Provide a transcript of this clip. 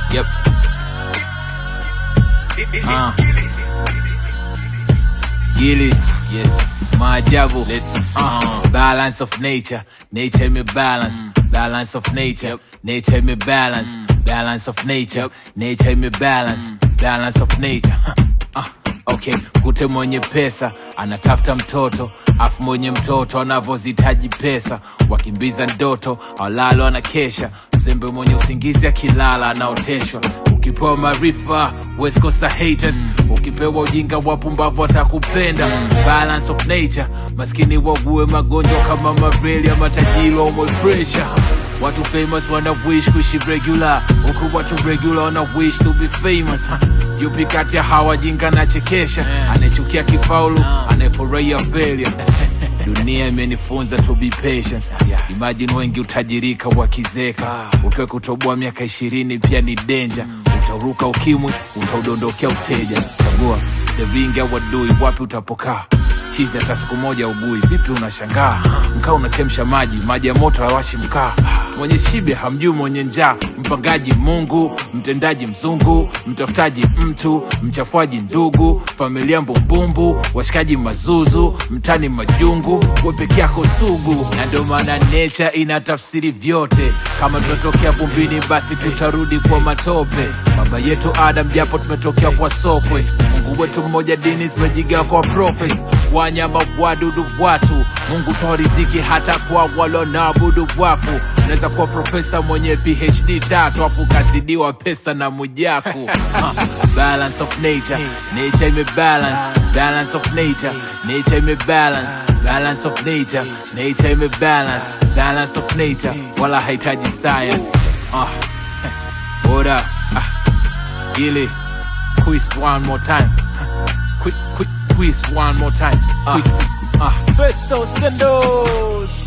Yep. Ah. Gili. Yes. Maajabu. Let's- Uh, balance of nature. Nature me balance. Balance of nature. Nature me balance. Balance of nature. Nature me balance. Balance of nature. Uh, okay, kute mwenye pesa anatafuta mtoto, afu mwenye mtoto anavyozitaji pesa, wakimbiza ndoto awalalo anakesha, mzembe mwenye usingizi akilala anaoteshwa. Ukipewa maarifa weskosa haters, ukipewa ujinga wapumbavu watakupenda. Balance of nature, maskini wague magonjwa kama malaria, matajiri waumwe pressure. Watu famous wana wish kuishi regular, huku watu regular wana wish to be famous. Yupi kati ya hawa jinga na chekesha, anayechukia kifaulu, anayefurahia failure. Dunia imenifunza to be patient. Imagine wengi utajirika wakizeka, ukiwa kutoboa miaka ishirini pia ni danger. Utauruka ukimwi, utaudondokea uteja. Chagua vingi au wadui, wapi utapokaa chizi hata siku moja ugui vipi unashangaa mkaa unachemsha maji maji ya moto hawashi mkaa mwenye shibe hamjui mwenye njaa mpangaji mungu mtendaji mzungu mtafutaji mtu mchafuaji ndugu familia mbumbumbu washikaji mazuzu mtani majungu we peke yako sugu na ndio maana nature ina tafsiri vyote kama tunatokea vumbini basi tutarudi kwa matope baba yetu adam japo tumetokea kwa sokwe mungu wetu mmoja dini zimejiga kwa prophets wanyama wadudu watu mungu toa riziki hata kwa walonaabudu wafu unaweza kuwa profesa mwenye phd tatu afu kazidiwa pesa na mujaku Ha, balance of nature nature imebalance balance of nature nature imebalance balance of nature nature imebalance balance of nature wala hahitaji science ah. What up? Ah. Gilly, quiz one more time. Quick, quick, quiz one more time. Quiz. Ah. Festo Sendos.